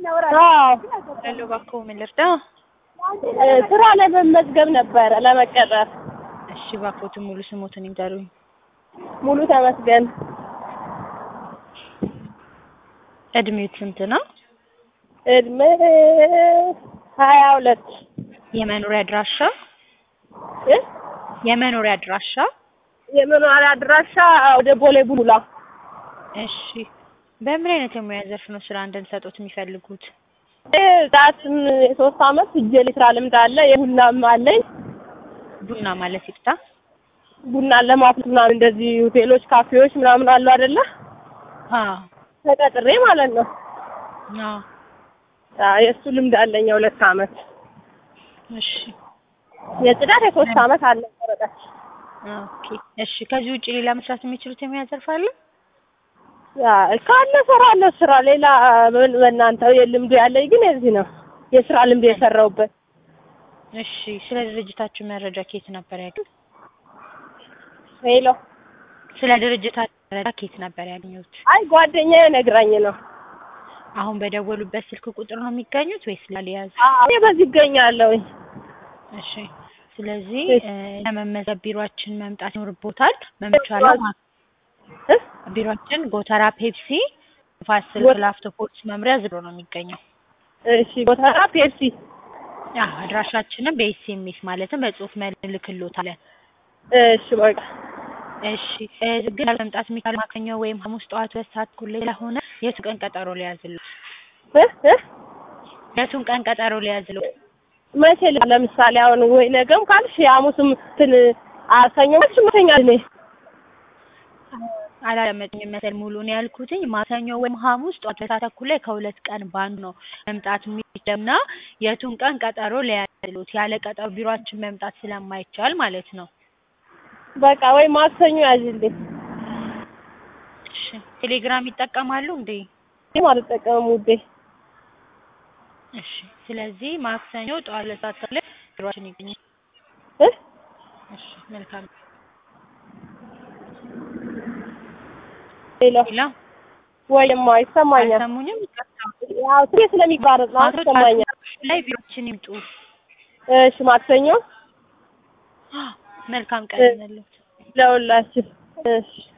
አዎ ያለው እባክዎ ምን ልርዳ? እ ስራ ለመመዝገብ ነበረ ለመቀጠር። እሺ እባክዎትን ሙሉ ስሞትን ይንገሩኝ። ሙሉ ተመስገን እድሜዎት ስንት ነው? እድሜ ሀያ ሁለት የመኖሪያ አድራሻ እ የመኖሪያ አድራሻ? የመኖሪያ አድራሻ ወደ ቦሌ ቡሉላ። እሺ በምን አይነት የሙያ ዘርፍ ነው ስራ እንድንሰጦት የሚፈልጉት? ዛትም የሶስት አመት እጄ ላይ ስራ ልምድ አለ። የቡናም አለኝ። ቡና ማለት ይፍታ። ቡና ለማፍላት ምናምን እንደዚህ ሆቴሎች፣ ካፌዎች ምናምን አሉ አይደለ? አዎ ተቀጥሬ ማለት ነው። አዎ አዎ የእሱ ልምድ አለኝ የሁለት አመት። እሺ የጽዳት የሶስት አመት አለ ወረቀት። ኦኬ እሺ ከዚህ ውጭ ሌላ መስራት የሚችሉት የሙያ ዘርፍ አለ? አይ ካለ እሰራለሁ ስራ ሌላ በ- በእናንተ የልምዱ ያለኝ ግን የዚህ ነው የስራ ልምድ የሰራሁበት። እሺ ስለ ድርጅታችሁ መረጃ ከየት ነበር ያገኙት? ሄሎ ስለ ድርጅታችሁ መረጃ ከየት ነበር ያገኙት? አይ ጓደኛዬ ነግራኝ ነው። አሁን በደወሉበት ስልክ ቁጥር ነው የሚገኙት ወይስ ላልያዝ? አዎ እኔ በዚህ ይገኛለሁኝ። እሺ ስለዚህ እ ለመመዝገብ ቢሮአችን መምጣት ይኖርቦታል። መምቻለው እ ቢሮአችን ጎተራ ፔፕሲ ንፋስ ስልክ ጎ- ላፍቶ ፖሊስ መምሪያ ዝሮ ነው የሚገኘው። እሺ ጎተራ ፔፕሲ ያ አድራሻችንም በኤስኤምኤስ ማለትም በጽሁፍ መልክሎታለን። እሺ በቃ እሺ እ ግን መምጣት የሚቻል ማክሰኞ ወይም ሐሙስ ጠዋት ሁለት ሰዓት እኩል ላይ ስለሆነ የቱ ቀን ቀጠሮ ሊያዝልዎት? እ እ የቱን ቀን ቀጠሮ ሊያዝልዎት? መቼ ል- ለምሳሌ አሁን ወይ ነገም ካልሽ የሐሙስም እንትን አሰኞ ካልሽ መተኛ እኔ አላዳመጡኝም መሰል ሙሉን ያልኩትኝ ማክሰኞ ወይም ሐሙስ ጠዋት ሁለት ሰዓት እኩል ላይ ከሁለት ቀን በአንዱ ነው መምጣት የሚችለውና የቱን ቀን ቀጠሮ ሊያዝልዎት? ያለ ቀጠሮ ቢሮአችን መምጣት ስለማይቻል ማለት ነው። በቃ ወይ ማክሰኞ ያዥልኝ። እሺ ቴሌግራም ይጠቀማሉ እንዴ? እኔም አልጠቀምም ውዴ። እሺ ስለዚህ ማክሰኞ ጠዋት ሁለት ሰዓት ተኩል ላይ ቢሮአችን ይገኛል። እ እሺ መልካም ሄሎ ሌላ ወይማ ይሰማኛል። አልሰሙኝም? ይቅርታ ያው ስሬ ስለሚቋረጥ ነው አቶ ይሰማኛል። ጫልቱ ላይ ቢሮአችን ይምጡ። እሺ ማክሰኞ መልካም ቀን ይሁንልዎት። ለሁላችን እሺ